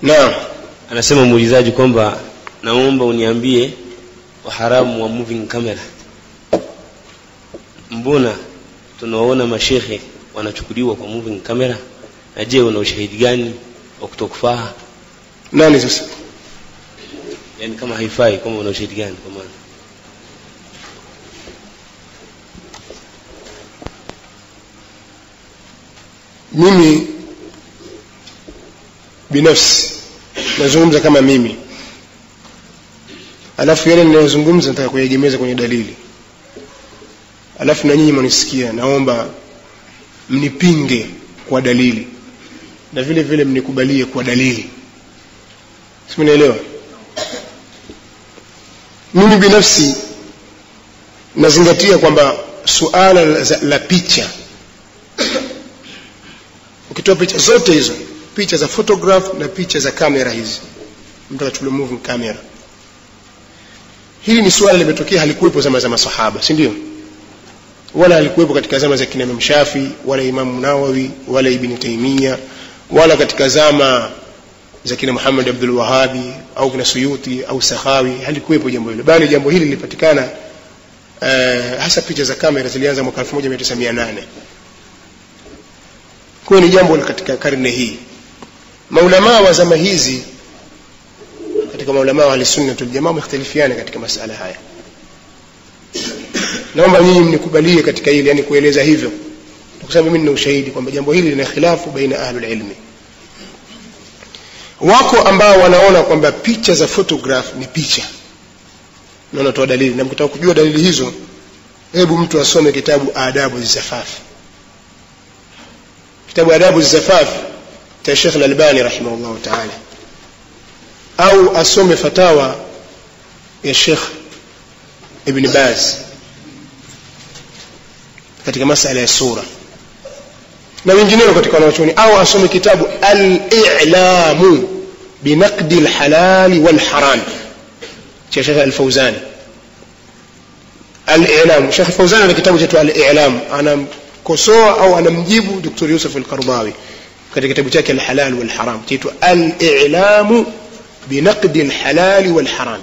naam anasema muulizaji kwamba naomba uniambie uharamu wa moving camera mbona tunawaona mashekhe wanachukuliwa kwa moving camera na je una ushahidi gani wa kutokufaa nani sasa yani kama haifai kama una ushahidi gani kwa maana mimi binafsi nazungumza kama mimi alafu yale ninayozungumza nataka kuyaegemeza kwenye dalili alafu na nyinyi mnisikia naomba mnipinge kwa dalili na vile vile mnikubalie kwa dalili simnaelewa mimi binafsi nazingatia kwamba suala la, la picha ukitoa picha zote hizo picha za photograph na picha za kamera hizi mtu akachukulia moving camera hili ni suala limetokea halikuwepo zama za masahaba si ndio wala halikuwepo katika zama za kina Imam Shafi wala Imam Nawawi wala Ibn Taymiyyah wala katika zama za kina Muhammad Abdul Wahabi au kina Suyuti au Sakhawi halikuwepo jambo hilo bali jambo hili lilipatikana uh, hasa picha za kamera zilianza mwaka 1908 kwa ni jambo la katika karne hii maulamaa wa zama hizi katika maulamaa wa ahlusunna wal jamaa wamekhtalifiana katika masala haya naomba nyinyi mnikubalie katika hili yani kueleza hivyo kwa sababu mimi nina ushahidi kwamba jambo hili lina khilafu baina ahlul ilmi wako ambao wanaona kwamba picha za photograph ni picha na wanatoa dalili na mkitaka kujua dalili hizo hebu mtu asome kitabu adabu zafaf kitabu adabu zafaf cha Sheikh Al-Albani rahimahullah ta'ala au asome fatawa ya Sheikh Ibn Baz katika masala ya sura na wengineo katika wanachuoni au asome kitabu al-i'lamu binaqdi al-halal wal-haram cha Sheikh Al-Fawzani al-i'lam Sheikh Al-Fawzani ana kitabu cha al-i'lam anamkosoa au anamjibu Dr. Yusuf Al-Qardawi katika kitabu chake al-halal wal-haram chaitwa al-i'lamu binaqdi al-halal wal-haram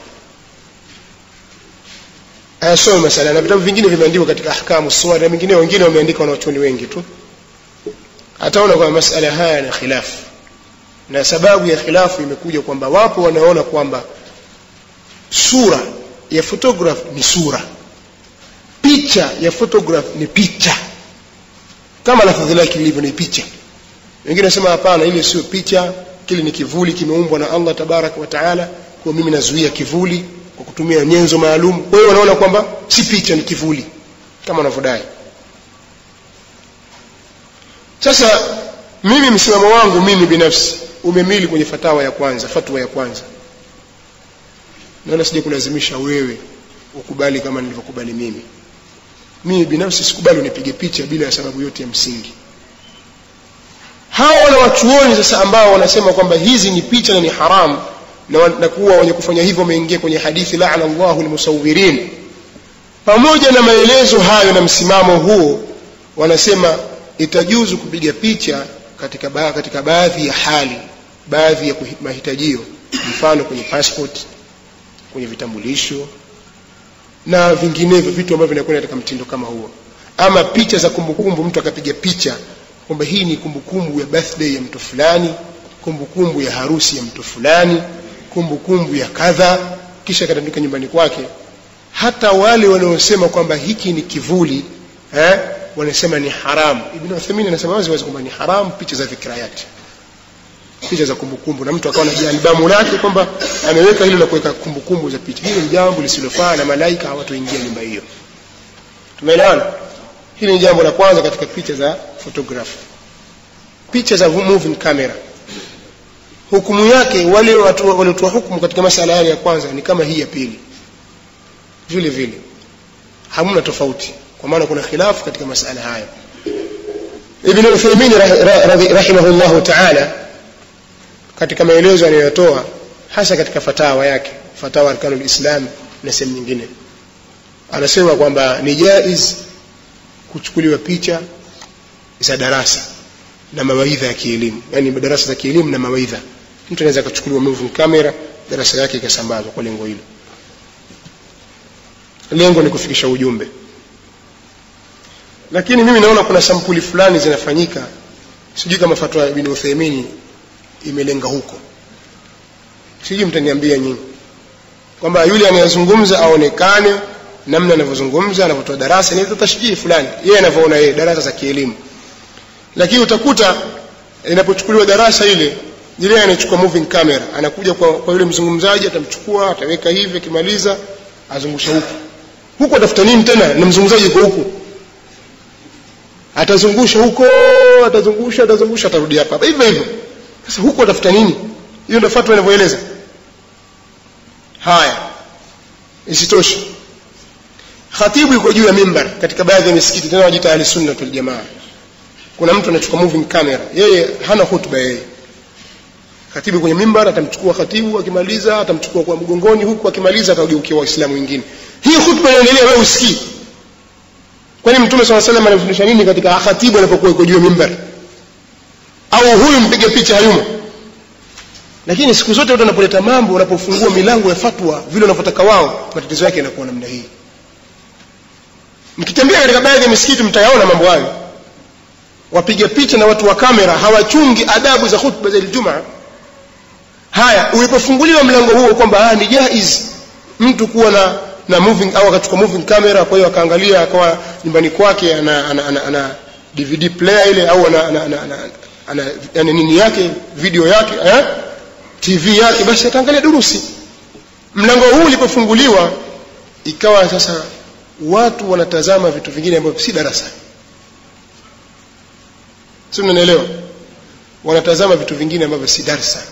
ayasome masala na vitabu vingine vimeandikwa katika ahkamu suwar na vingine wengine wameandika wanachuoni wengi tu ataona kwamba masala haya yana khilafu na sababu ya khilafu imekuja kwamba wapo wanaona kwamba sura ya photograph ni sura picha ya photograph ni picha kama lafadhi lake lilivyo ni picha wengine wanasema hapana ile sio picha kile ni kivuli kimeumbwa na Allah tabaraka wa taala kwa mimi nazuia kivuli kwa kutumia nyenzo maalum kwa hiyo wanaona kwamba si picha ni kivuli kama wanavyodai sasa mimi msimamo wangu mimi binafsi umemili kwenye fatawa ya kwanza fatwa ya kwanza naona sija kulazimisha wewe ukubali kama nilivyokubali mimi mimi binafsi sikubali unipige picha bila ya sababu yote ya msingi hawa wana wachuoni sasa ambao wanasema kwamba hizi ni picha na ni haramu na, na kuwa wenye kufanya hivyo wameingia kwenye hadithi laana Allahu almusawirin pamoja na maelezo hayo na msimamo huo wanasema itajuzu kupiga picha katika, ba, katika baadhi ya hali baadhi ya mahitajio mfano kwenye passport kwenye vitambulisho na vinginevyo vitu ambavyo vinakwenda katika mtindo kama huo ama picha za kumbukumbu mtu akapiga picha kwamba hii ni kumbukumbu ya birthday ya mtu fulani kumbukumbu ya harusi ya mtu fulani kumbukumbu ya kadha kisha akatandika nyumbani kwake hata wale wanaosema kwamba hiki ni kivuli eh, wanasema ni haramu ibn Uthaymeen anasema wazi wazi kwamba ni haramu picha za dhikrayati picha za kumbukumbu na mtu akawa na albamu lake kwamba ameweka hilo la kuweka kumbukumbu za picha hilo ni jambo lisilofaa na malaika hawatoingia nyumba hiyo tumeelewana hili ni jambo la kwanza katika picha za photography picha za moving camera hukumu yake wale watu waliotoa hukumu katika masala yale ya kwanza ni kama hii ya pili vile vile hamna tofauti kwa maana kuna khilafu katika masala haya Ibn Uthaymeen rahimahullahu ta'ala katika maelezo anayotoa hasa katika fatawa yake fatawa arkanul islam na sehemu nyingine anasema kwamba ni jaiz kuchukuliwa picha za darasa na mawaidha ya kielimu yani darasa za kielimu na mawaidha mtu anaweza akachukuliwa moving camera darasa yake ikasambazwa kwa lengo hilo lengo ni kufikisha ujumbe lakini mimi naona kuna sampuli fulani zinafanyika sijui kama fatwa ya Ibn Uthaymeen imelenga huko sijui mtaniambia nyinyi kwamba yule anayezungumza aonekane namna anavyozungumza anavyotoa darasa ni tashbihi fulani yeye anavyoona yeye darasa za kielimu lakini utakuta inapochukuliwa darasa ile ile anachukua moving camera anakuja kwa, kwa yule mzungumzaji atamchukua ataweka hivi akimaliza azungusha huku huku atafuta nini tena na mzungumzaji yuko huku atazungusha huko atazungusha atazungusha atarudi hapa hapa hivyo hivyo sasa huko atafuta nini hiyo ndio fatwa inavyoeleza haya isitoshe khatibu yuko juu ya mimbar katika baadhi ya misikiti tena wajiita ahli sunna wal jamaa kuna mtu anachukua moving camera yeye hana hutuba yeye khatibu kwenye mimbar atamchukua khatibu akimaliza atamchukua kwa mgongoni huku akimaliza atageukia waislamu wengine hii hutuba inaendelea wewe usikii kwani mtume swalla salam anafundisha nini katika khatibu anapokuwa yuko juu ya mimbar au huyu mpige picha hayumo lakini siku zote watu wanapoleta mambo wanapofungua milango ya fatwa vile wanavyotaka wao matatizo yake yanakuwa namna hii mkitembea katika baadhi ya misikiti mtayaona mambo hayo wapiga picha na watu wa kamera hawachungi adabu za khutba za Ijumaa haya ulipofunguliwa mlango huo kwamba ni jaiz mtu kuwa na na moving au akachukua moving camera kwa hiyo akaangalia akawa nyumbani kwake ana, ana, ana, ana DVD player ile au ana, ana, ana, ana, ana, ana nini yake video yake eh? TV yake basi ataangalia durusi mlango huu ulipofunguliwa ikawa sasa watu wanatazama vitu vingine ambavyo si darasa si mnanielewa wanatazama vitu vingine ambavyo si darsa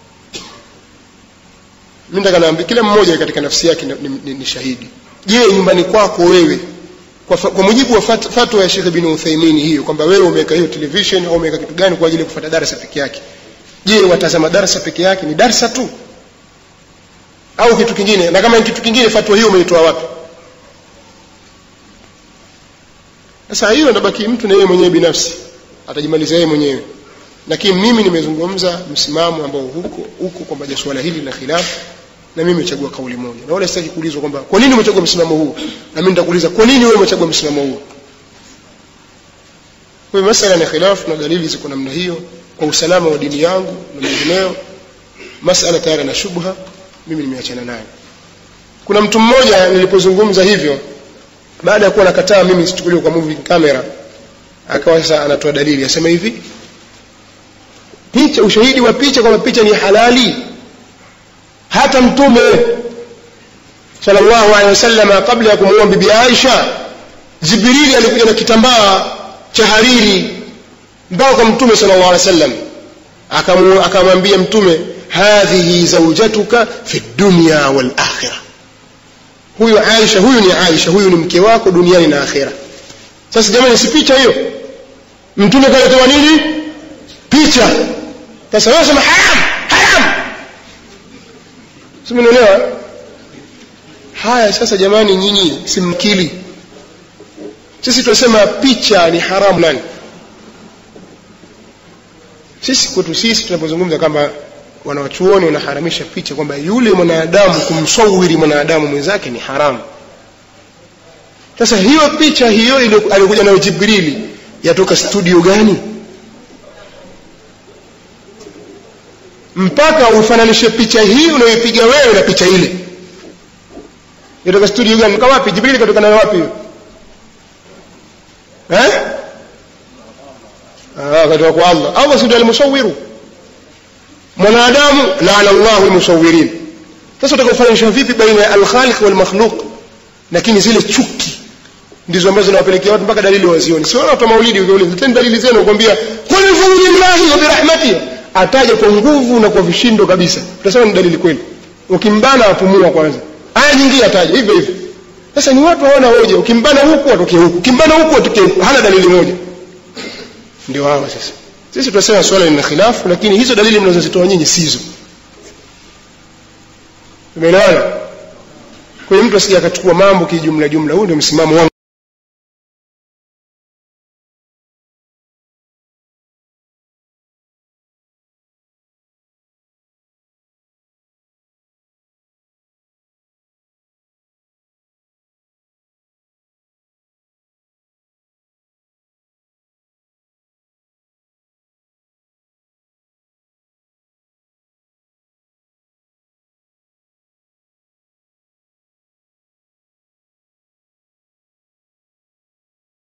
mimi nataka naambia kila mmoja katika nafsi yake ni, ni, ni shahidi je nyumbani kwako wewe kwa, kwa mujibu wa fat, fatwa ya Sheikh bin Uthaymeen hiyo kwamba wewe umeweka hiyo television au umeweka kitu gani kwa ajili ya kufuata darasa peke yake je watazama darasa peke yake ni darasa tu au kitu kingine na kama ni kitu kingine fatwa hiyo umeitoa wapi sasa hiyo nabaki mtu na yeye mwenyewe binafsi atajimaliza yeye mwenyewe lakini mimi nimezungumza msimamo ambao huko huko kwamba swala hili la khilaf na mimi nimechagua kauli moja na wala sitaki kuulizwa kwamba kwa nini umechagua msimamo huu na mimi nitakuuliza kwa nini wewe umechagua msimamo huu kwa hiyo masala ya khilaf na dalili ziko namna hiyo kwa usalama wa dini yangu na mengineyo masala tayari na shubha mimi nimeachana nayo kuna mtu mmoja nilipozungumza hivyo baada ya kuwa nakataa mimi sichukuliwe kwa moving camera akawa sasa anatoa dalili asema hivi picha ushahidi wa picha kwamba picha ni halali hata mtume sallallahu alaihi wasallam kabla ya kumuoa bibi Aisha Jibrili alikuja na kitambaa cha hariri mpaka kwa mtume sallallahu alaihi wasallam akamwambia mtume hadhihi zawjatuka fi dunya wal akhirah huyu Aisha huyu ni Aisha huyu ni mke wako duniani na akhira sasa jamani si picha hiyo mtume kaletoa nini picha sasa wewe sema haram haram simenielewa haya sasa jamani nyinyi simkili sisi tunasema picha ni haramu nani sisi kwetu sisi tunapozungumza kama wanawachuoni wanaharamisha picha kwamba yule mwanadamu kumsawiri mwanadamu mwenzake ni haramu sasa hiyo picha hiyo aliyokuja nayo jibrili yatoka studio gani mpaka ufananishe picha hii unayoipiga wewe na picha ile yatoka studio gani kwa wapi jibrili katoka nayo wapi hiyo eh ah katoka kwa Allah Allah si ndiye alimusawiru mwanadamu laana Allahu almusawirin sasa utakufananisha vipi baina ya al-khaliq wal makhluq lakini zile chuki ndizo ambazo zinawapelekea watu mpaka dalili wazioni si watu maulidi ukiuliza leteni dalili zenu kukwambia qul fadlillahi wa birahmatihi ataja kwa nguvu na kwa vishindo kabisa utasema ni dalili kweli ukimbana apumua kwanza aya nyingine ataja hivyo hivyo sasa ni watu hawana hoja ukimbana huku atokee huku ukimbana huku atokee huku hana dalili moja ndio hawa sasa sisi tunasema swala lina khilafu lakini hizo dalili mnazozitoa nyinyi sizo umeelewana kwa hiyo mtu asije akachukua mambo kijumla jumla huu ndio msimamo wangu